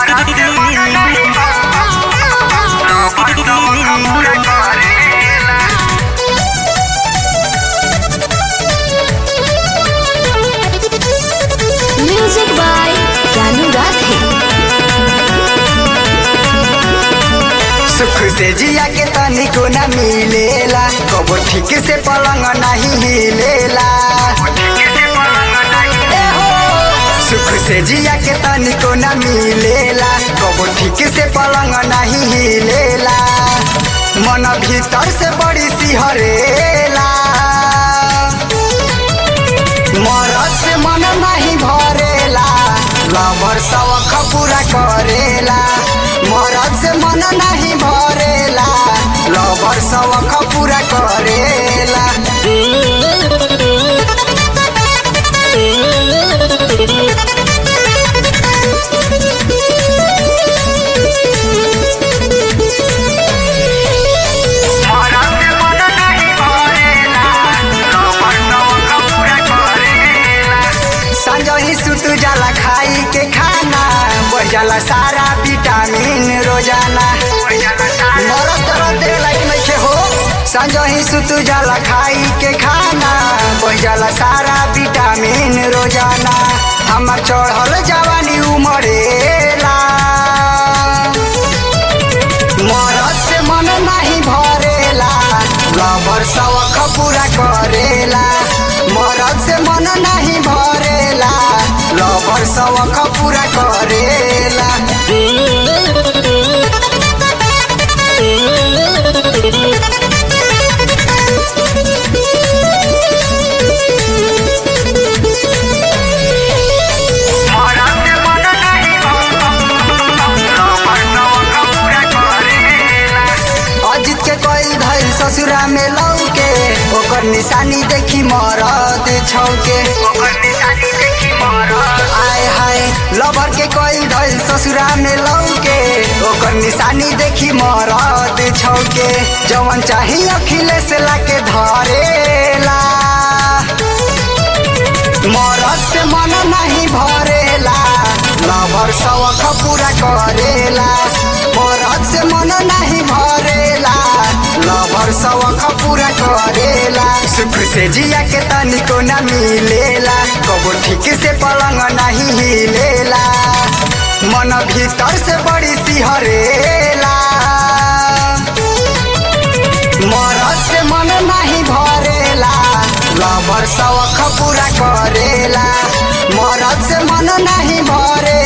music by जानू राधे सुख से जिया के तनिको न मिलेला कबो ठीक से पलंग नहीं हिलेला ए हो, सुख से जिया के तनिको न मिलेला कबो ठीक से पलंग नहीं हिलेला मन भीतर से बड़ी सिहरेला मरद से मन नहीं भरेला लवर सवख पूरा करेला मरद से मन नहीं भरेला लवर सवख पूरा करेला संजही सुत जाला खाई के खाना बढ़ जाला सारा विटामिन रोजाना मरद तरह दे लाइक नइखे हो संजही सुत जाला खाई के खाना बढ़ जाला सारा विटामिन रोजाना हमर चढ़ल जवानी उमरेला मरद से मन नहीं भरेला लवर सवख पूरा करेला मरद से मन नहीं भरेला लवर सवख पूरा करेला अजित के कोई धैल ससुरा में लौके ओकर निशानी देखी मरद छौके आय हाय लवर के कोई धैल ससुरा में लौके ओकर निशानी देखी मरद छौके जवन चाही अखिलेश लाके धरेला मरद से मन नहीं भरेला लवर सवख पूरा करेला मरद से मन नहीं भरेला लवर सवख पूरा करेला सुख से जिया के तनिको न मिलेला कबो ठीक से पलंग नहीं हिलेला मन भीतर से बड़ी सिहरेला मरद से मन नहीं भरेला लवर सवख पूरा करेला मरद से मन नहीं भरे